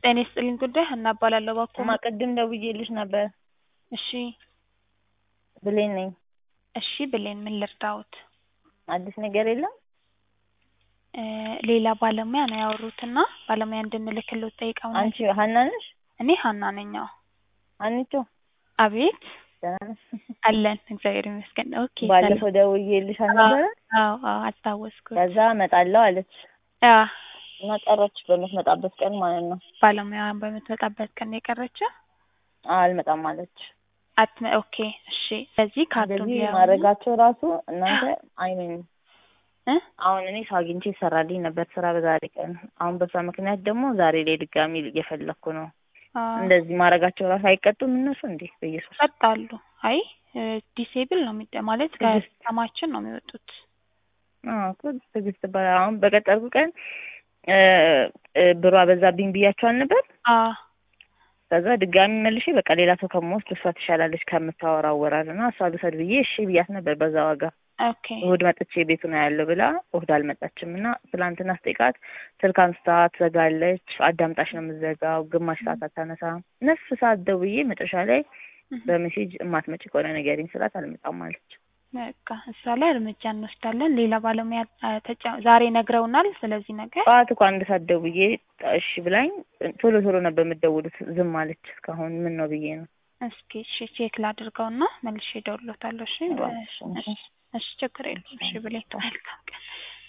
ጤና ይስጥልኝ ጉዳይ ሀና እባላለሁ እባክዎ እማ ቅድም ደውዬልሽ ነበር እሺ ብሌን ነኝ እሺ ብሌን ምን ልርዳዎት አዲስ ነገር የለም እ ሌላ ባለሙያ ነው ያወሩትና ባለሙያ እንድንልክልዎት ጠይቀው አንቺ ሀና ነሽ እኔ ሀና ነኝ አዎ ሀኒቾ አቤት ደህና ነሽ አለን እግዚአብሔር ይመስገን ኦኬ ባለፈው ደውዬልሽ አልነበረ አዎ አዎ አስታወስኩት ከዛ እመጣለሁ አለች አዎ እና ቀረች በምትመጣበት ቀን ማለት ነው ባለሙያ በምትመጣበት ቀን ነው የቀረችው አልመጣም አለች አትመ ኦኬ እሺ ስለዚህ ካርዱን እንደዚህ ሊያዩ ማድረጋቸው ራሱ እናንተ አይሜን እ አሁን እኔ ሰው አግኝቼ ይሰራልኝ ነበር ስራ በዛሬ ቀን አሁን በሷ ምክንያት ደግሞ ዛሬ ላይ ድጋሚ እየፈለኩ ነው አዎ እንደዚህ ማድረጋቸው ራሱ አይቀጡም እነሱ እንዴ በኢየሱስ ይቀጣሉ አይ ዲሴብል ነው የሚደ ማለት ትዕግስት። ከከተማችን ነው የሚወጡት አዎ እኮ ትዕግስት ይባላል አሁን በቀጠርኩ ቀን እ እ ብሯ በዛብኝ ብያቸዋል ነበር አዎ ከዛ ድጋሚ መልሼ በቃ ሌላ ሰው ከምወስድ እሷ ትሻላለች ከምታወራው ወራል እና እሷ ልውሰድ ብዬ እሺ ብያት ነበር በዛ ዋጋ ኦኬ እሑድ መጥቼ ቤቱ ነው ያለው ብላ እሑድ አልመጣችም እና ትላንትና ስጠይቃት ስልክ አንስታ ትዘጋለች አዳምጣሽ ነው የምትዘጋው ግማሽ ሰዓት አታነሳም ነፍ ሰዓት ደውዬ መጨረሻ ላይ በሜሴጅ እማትመጪ ከሆነ ንገሪኝ ስላት አልመጣም አለች በቃ እሷ ላይ እርምጃ እንወስዳለን ሌላ ባለሙያ አ ተጨ ዛሬ ነግረውናል ስለዚህ ነገር ጠዋት እኮ አንድ ሰዓት ደውዬ እሺ ብላኝ ቶሎ ቶሎ ነበር የምትደውሉት ዝም አለች እስካሁን ምን ነው ብዬ ነው እስኪ እሺ ቼክ ላድርገውና መልሼ እደውልልዎታለሁ እሺ እባክሽ፣ እሺ እሺ ችግር የለውም እሺ ብሌን መልካም ቀን